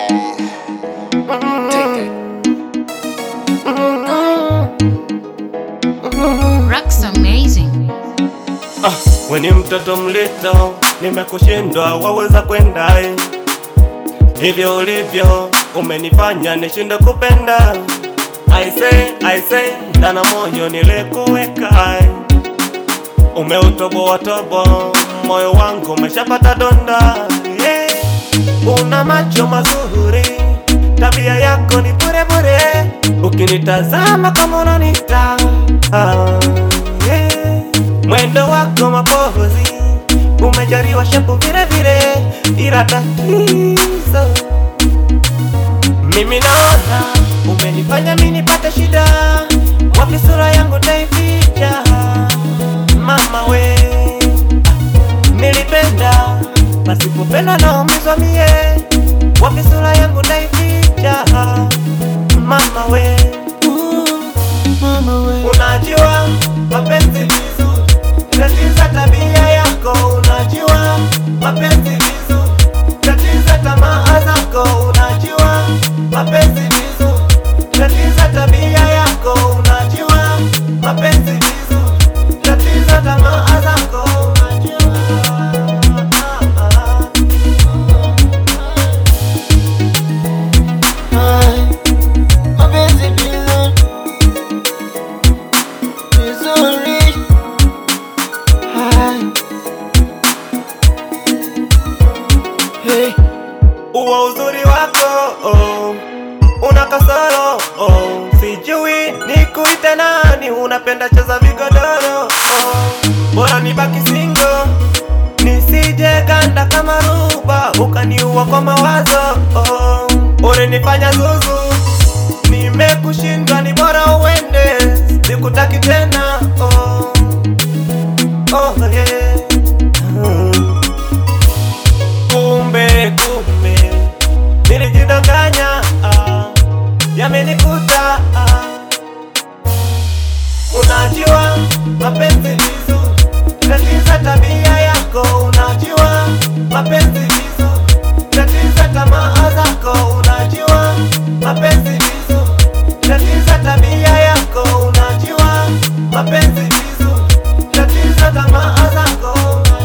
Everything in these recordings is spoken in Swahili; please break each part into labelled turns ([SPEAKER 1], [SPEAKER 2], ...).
[SPEAKER 1] Rock's amazing.
[SPEAKER 2] Ah, we ni mtoto mlito, nimekushindwa waweza kwenda eh. Hivyo ulivyo umenifanya nishinde kupenda. I say, I say, ndana moyo nilikuweka eh. Umeutoboa tobo, moyo wangu umeshapata donda yeah. Una macho mazuri, tabia yako ni bure bure, ukinitazama kama unanita ah, yeah. Mwendo wako mapozi, umejaliwa shepu vile vile, ila tatizo mimi naona umenifanya mimi nipate shida, wapi sura yangu taificha? Mama we, nilipenda pasipopenda naumizwa mie, wapi sura yangu taificha? Mama we,
[SPEAKER 3] Mama we,
[SPEAKER 2] unajua mapenzi vizuri, tatiza tabia yako, unajua mapenzi vizuri, tatiza tamaa zako, unajua mapenzi vizuri, tatiza tabia yako, unajua mapenzi vizuri, tatiza tamaa zako, unajua
[SPEAKER 3] Ai, mapenzi vizuri, vizuri. Ai. Hey,
[SPEAKER 2] uo uzuri wako oh, una kasoro oh, sijui nikuite nani, unapenda cheza vigodoro oh, bora nibaki singo nisije ganda kama ruba ukaniua kwa mawazo oh, ulinifanya zuzu, nimekushindwa, ni bora uende, sikutaki tena oh, oh yeah. mm. Kumbe kumbe nilijidanganya, ah, yamenikuta. ah. Unajua mapenzi vizuri, tatiza tabia yako. Unajua mapenzi vizuri, tatiza tamaa zako. Unajua mapenzi vizuri, tatiza tabia yako. Unajua mapenzi vizuri, tatiza tamaa zako.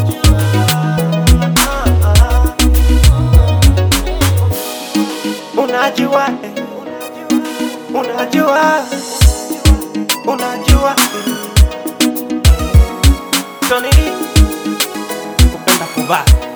[SPEAKER 2] Unajua, unajua, eh, unajua, unajua, eh. Tony D, kupenda kuvaa